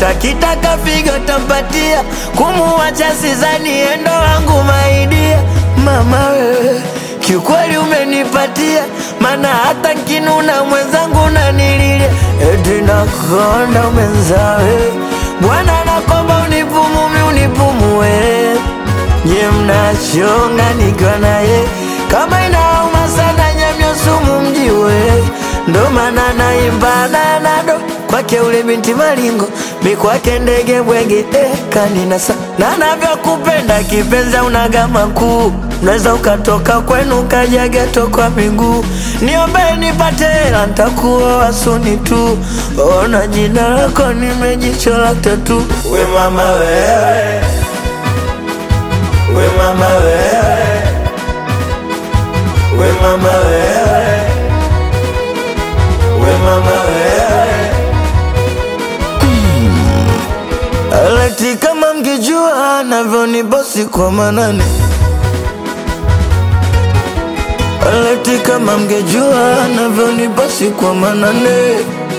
hata kitaka figo tampatia, kumuwacha sizani endo wangu maidia. Mama wewe kiukweli umenipatia, mana hata nkinuna mwenzangu nanililia, eti nakonda umenzawe Bwana nakomba unipumumi unipumue, nye mnachonga nikiwa naye kama inauma sana nyamyo sumu mjiwe, ndo maana naimba nanado kwake ule binti malingo mi kwake ndege bwege eh, kaninasa na navyokupenda kipenzi unaga makuu unaweza ukatoka kwenu ukaja geto kwa miguu niombe nipate hela ntakuoa suni tu ona jina lako nimejichola tatu we mama wewe we mama wewe we mama wewe we mama wewe Aleti kama mngejua navyonibosi kwa manane Aleti kama mngejua navyonibosi kwa manane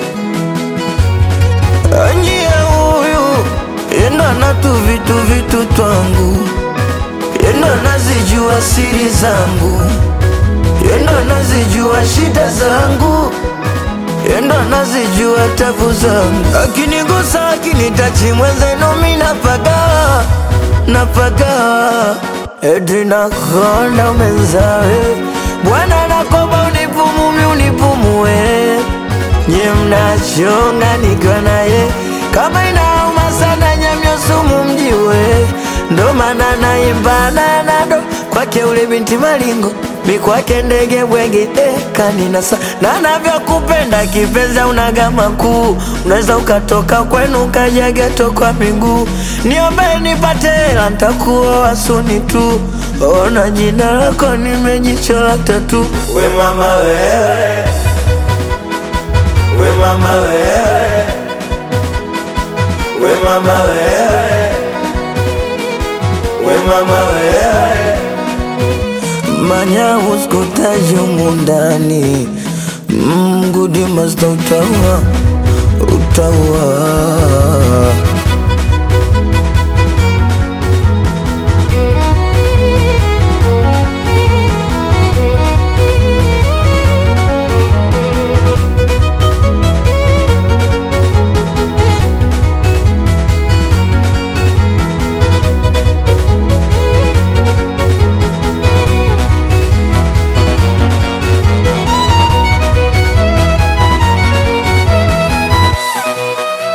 Anyie huyu yendo anatu vitu vitu twangu yendo anazijua siri zangu yendo anazijua shida zangu yendo anazijua tabu zangu, akinigusa akinitachi mwenzenu mi napaga napaga, eti nakonda umenzawe Bwana nakomba unipumumi unipumue, nye mnachonga nikiwa naye kama inauma sana nyamyo sumu mjiwe, ndo maana naimba nanado kwake ule binti malingo mi kwake ndege bwege eh, kaninasa na navyokupenda kipenzi unaga makuu unaweza ukatoka kwenu ukaja geto kwa miguu niombe nipate hela ntakuoa suni tu ona jina lako nimejichola tatu we mama wewe we mama wewe we mama wewe we mama wewe manya uskutaji mundani mgudi masta utaua utaua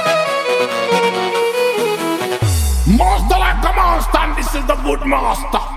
Master like a monster, and this is the good master.